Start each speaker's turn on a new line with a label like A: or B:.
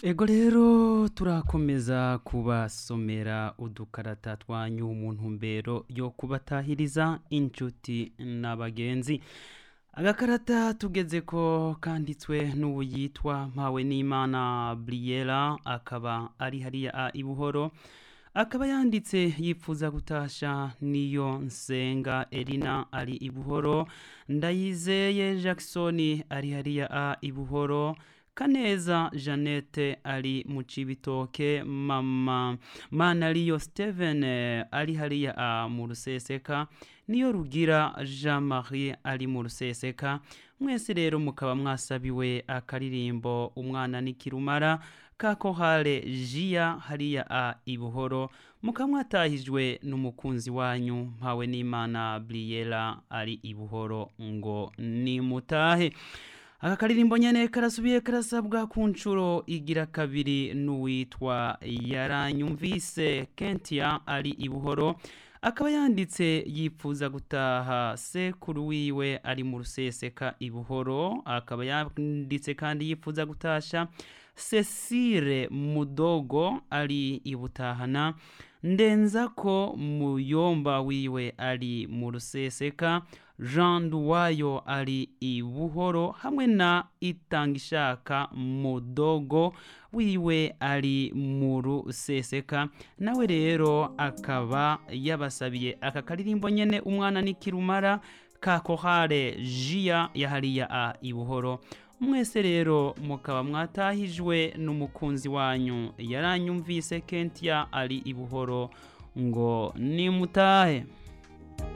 A: ego rero turakomeza kubasomera udukarata twanyu mu ntumbero yo kubatahiriza inshuti n'abagenzi agakarata tugeze ko kanditswe n'ubu yitwa mpawe n'imana buriyera akaba ari hariya i buhoro akaba yanditse yifuza gutasha niyo nsenga erina ari i buhoro ndayizeye jackson ari hariya i buhoro kaneza jeannette ari mu cibitoke mama manariyo steven ari hariya mu ruseseka niyo rugira jean marie ari mu ruseseka mwese rero mukaba mwasabiwe akaririmbo umwana n'ikirumara ka kohale jia hariya a ibuhoro mukaba mwatahijwe n'umukunzi wanyu mpawe n'imana briyera ari ibuhoro ngo nimutahe aka karirimbo nyene karasubiye karasabwa ku nshuro igira kabiri n'uwitwa yaranyumvise kentia ari ibuhoro akaba yanditse yifuza gutaha sekuru wiwe ari mu ruseseka ibuhoro akaba yanditse kandi yifuza gutasha cecile mudogo ari ibutahana ndenza ko muyomba wiwe ari mu ruseseka jean duwayo ari i buhoro hamwe na itangishaka mudogo wiwe ari mu ruseseka nawe rero akaba yabasabiye aka karirimbo nyene umwana n'ikirumara ka kohare jia yahariya a i buhoro mwese rero mukaba mwatahijwe n'umukunzi wanyu yaranyumvise kentia ari i buhoro ngo nimutahe